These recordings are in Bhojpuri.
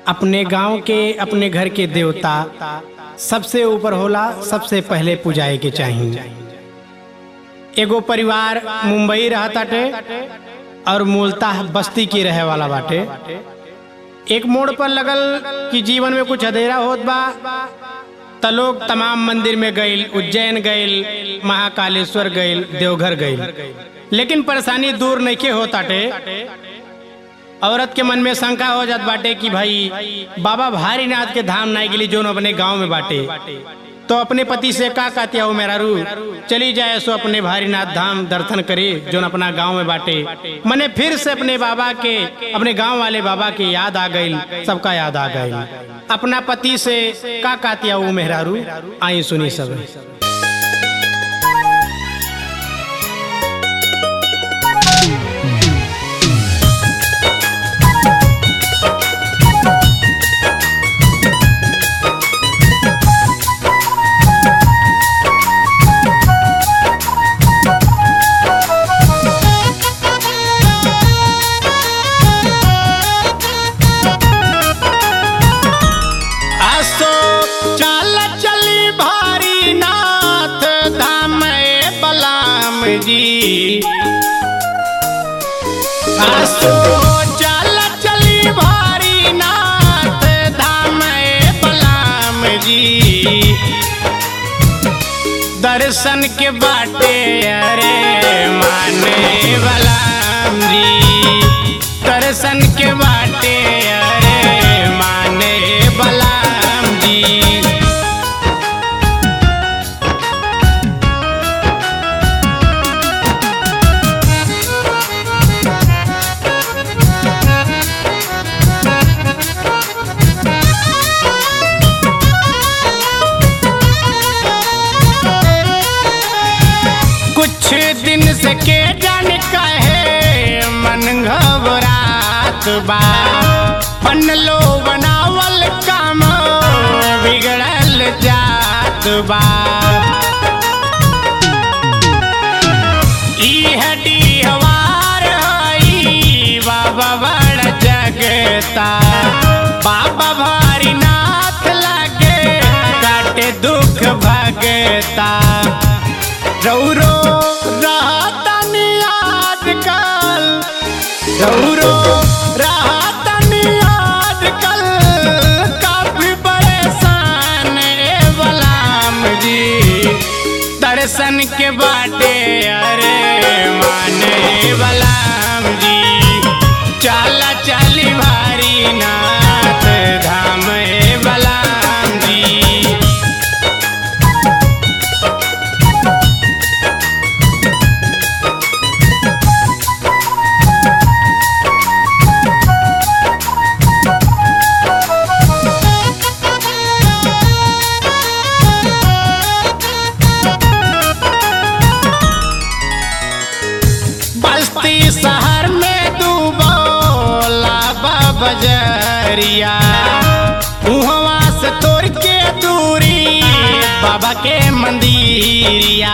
अपने गांव के अपने घर के देवता सबसे ऊपर होला सबसे पहले पूजाए के चाहिए एगो परिवार मुंबई रहताटे और मूलतः बस्ती के रहे वाला बाटे एक मोड़ पर लगल कि जीवन में कुछ अधेरा होत बा त लोग तमाम मंदिर में गइल उज्जैन गइल महाकालेश्वर गइल देवघर गइल लेकिन परेशानी दूर नइखे होताटे औरत के मन में शंका हो जात बाटे कि भाई बाबा भारीनाथ के धाम नहीं गेली जोन अपने गांव में बाटे तो अपने पति से का कहती हो मेरा रू चली जाए सो अपने भारीनाथ धाम दर्शन करे जोन अपना गांव में बाटे मने फिर से अपने बाबा के अपने गांव वाले बाबा के याद आ गई सबका याद आ गई अपना पति से का कहती हो मेहरारू आई सुनी सब असो चल चली भारी नाथ धाम ए बलाम जी असो चल चली भारी नाथ धाम ए बलाम जी दर्शन के बाटे अरे माने बलाम जी दर्शन के बाटे अरे माने बलाम जी कुछ दिन से के जान कहे मन घबरात बा बनलो बनावल काम बिगड़ल जात बा ई हड्डी हवार हई बाबा बड़ जगता बाबा भारी नाथ लागे काटे दुख भगता रौरो रहतनी आजकल रौरो रहतनी आजकल काफी परेशान ए बलाम जी दर्शन के बाटे अरे माने बलाम जी चाला चाली भारी नाथ धाम ए बलाम जी बस्ती शहर में डूबो लाबा बजरिया उहवा से तोड़ के दूरी बाबा के मंदिरिया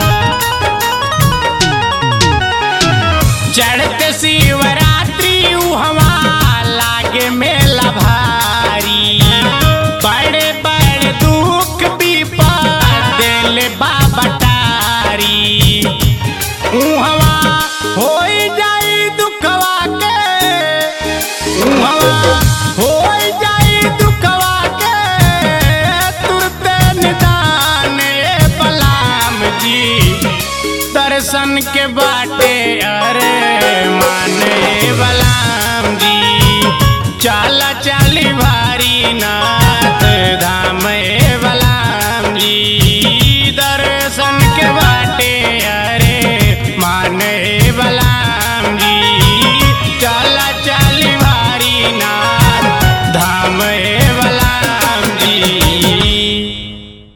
चढ़ते शिवरात्रि उहवा लागे मेला भारी बड़े बड़े दुख विपद दिल बाबा टारी उहवा होई जाई दुखवा के उहवा होई जाई दुखवा के तुरते निदान ए बलाम जी दर्शन के बाटे अरे माने बलाम जी चाला चाली भारी ना